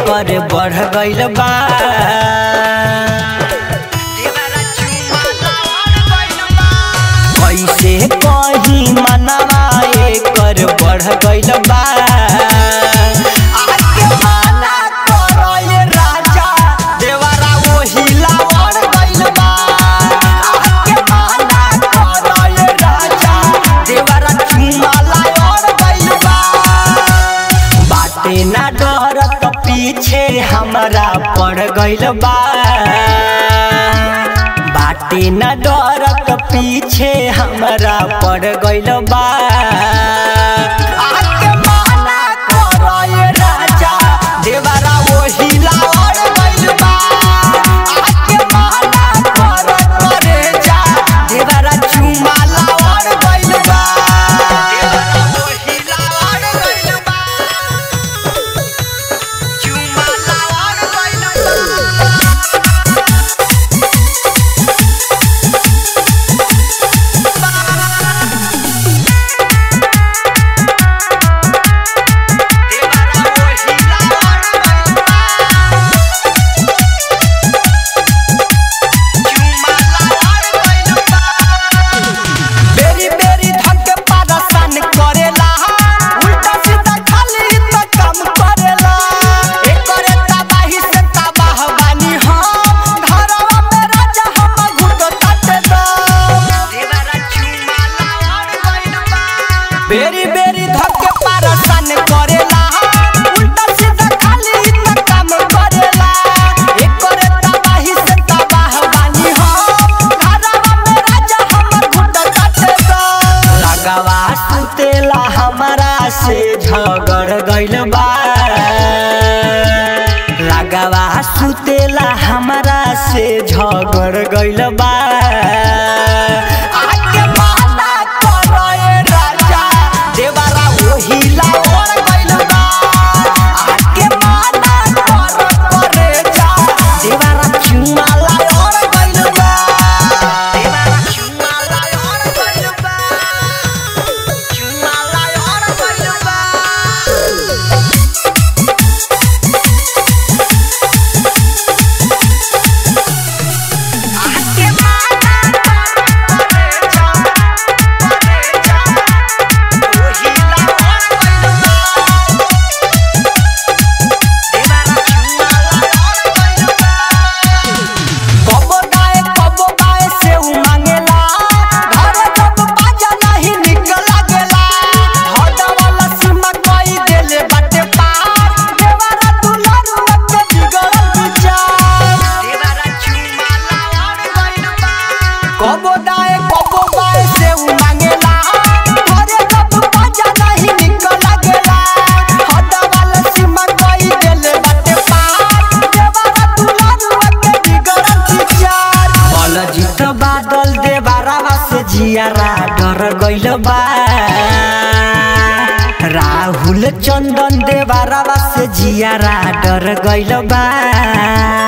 एकर बढ़ गइल बा कैसे कहीं मनवा एकर बढ़ गइल बा आके माना करो ये राजा देवरा ओही लावड़ गइल बा आके माना करो ये राजा देवरा चुमा लावड़ गइल बा बाटे ना डर त पीछे हमरा पड़ गइल बा बाटे ना डर त पीछे हमरा पड़ गइल बा आके माना करो ये राजा देवरा ओही लावड़ गइल बा आके माना करो करे जा देवरा चुमा लावड़ गइल बा देवरा ओही लावड़ गइल बा चुमा लावड़ गइल बा बेरी बेरी धके पारसान करेला उल्टा सीधा खाली त काम करेला एकरे तबाही से तबाह बानी हम घरवा में राजा हम घुट काटे दो देवरा चुमा लावड़ गइल बा बेरी बेरी धके पारसान करेला उल्टा सीधा खाली त काम करेला एकरे तबाही से तबाह बानी हम घरवा में राजा हम घुट काटे दो लगावा सुतेला हमारा से झगड़ गइल बा लगावा सुतेला हमारा से झगड़ गइल बा आके माना करो ये राजा देवरा ओही लावड़ गइल बा आके माना करो करे जा देवरा चुमा लावड़ गइल बा देवरा चुमा लावड़ गइल बा चुमा लावड़ गइल बा आके माना करे जा करे जा ओही लावड़ गइल बा देवरा चुमा लावड़ गइल बा कबो गाए कबो गाए से उ मांगेला घर जब बाजा नहीं निक लागेला हट वाला सीमा कोई देले बाटे पार देवरा दुलारू के बिगड़ल विचार देवरा चुमा लावड़ गइल बा कबो गाए कबो गाए से उ मांगेला घर जब बाजा नहीं निक लागेला हट वाला सीमा कोई देले बाटे पार देवरा दुलारू के बिगड़ल विचार बलजीत बादल देवारावा से जियारा डर गइल बा राहुल चंदन देवारावा से जियारा डर गइल बा